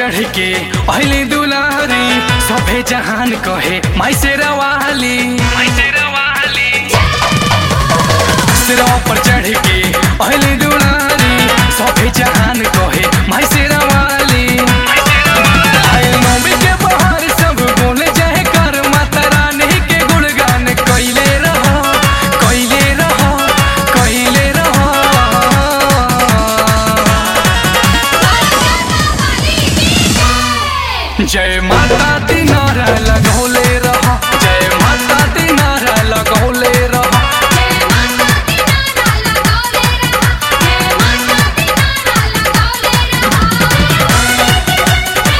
चढ़ के अहली दुलारी सभे जहान कहे माई से रवाली माई से रवाली सिरवा पर चढ़ के अहली दुलारी सभे जहान कहे माई से रवाली आए नौमी के बहार सब बोले जय कर माता रानी के गुणगान कइले रहो कइले रहो कइले रहो जय माता दी नारा लगौले रहो जय माता दी नारा लगौले रहो जय माता दी नारा लगौले रहा जय माता दी नारा लगौले रहा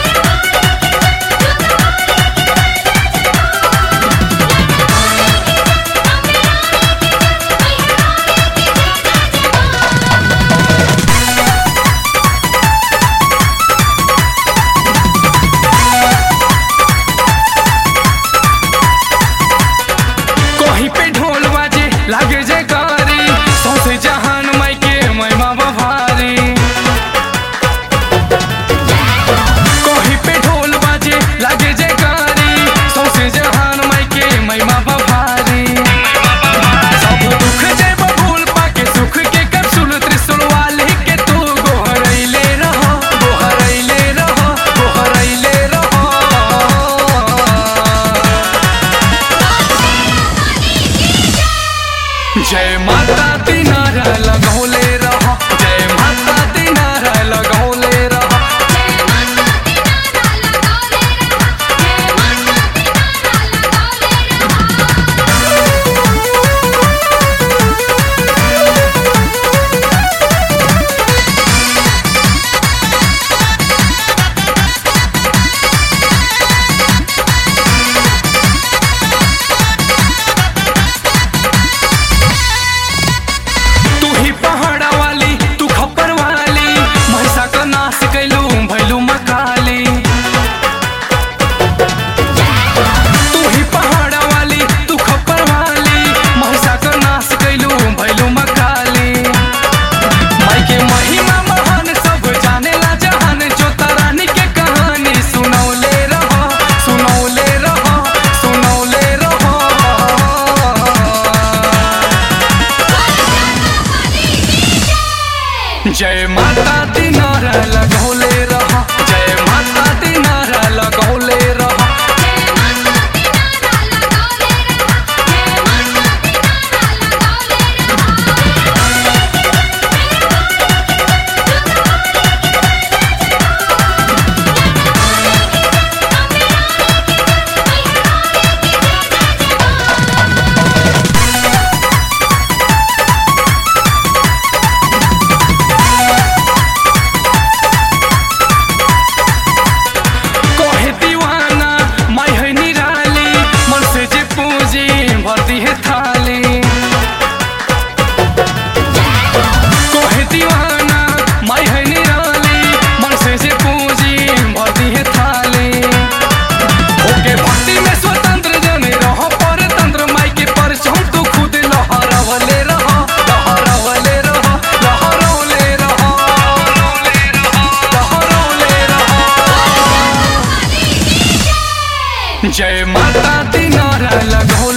कहीं पे ढोल बाजे लागे जे कारी सौसे जहान माई के महिमा बभारी कहीं पे ढोल बाजे लागे जे कारी सौसे जहान माई के महिमा बभारी सब दुख जे बबूल पाके सुख के कैप्सूल त्रिशूल वाले के तू गोहरैले रहो गोहरैले रहो गोहरैले रहो जय माता दी नारा लगौले रहो जय माता दी नारा लगौले रहो जय माता दी नारा लगौले रहा जय माता दी नारा लगौले रहा तू ही पहाड़ा वाली तू खप्पर वाली महिषा का नाश कैलू भैलू मकाली तू ही पहाड़ा वाली तू खप्पर वाली महिषा का नाश कैलू भैलू मकाली माई के महिमा महान सब जानेला जहान जो रानी के कहानी सुनौले रहो सुनौले रहो सुनौले रहो जय माता दी नारा लगौले रहो जय माता दी नारा लगौले रहो जय माता दी नारा लगौले रहा जय माता दी नारा लगौले रहा कोहे दीवाना माई है निराली मन से जे पूजी भरती है थाली कोहे दीवाना माई है निराली मन से जे पूजी भरती है थाली ओके भक्ति में स्वतंत्र जने रहो पर तंत्र माई के परचम तू खुद लहरवले रहो लहरवले रहो लहरवले रहो लहरवले रहो जय माता दी नारा लगौले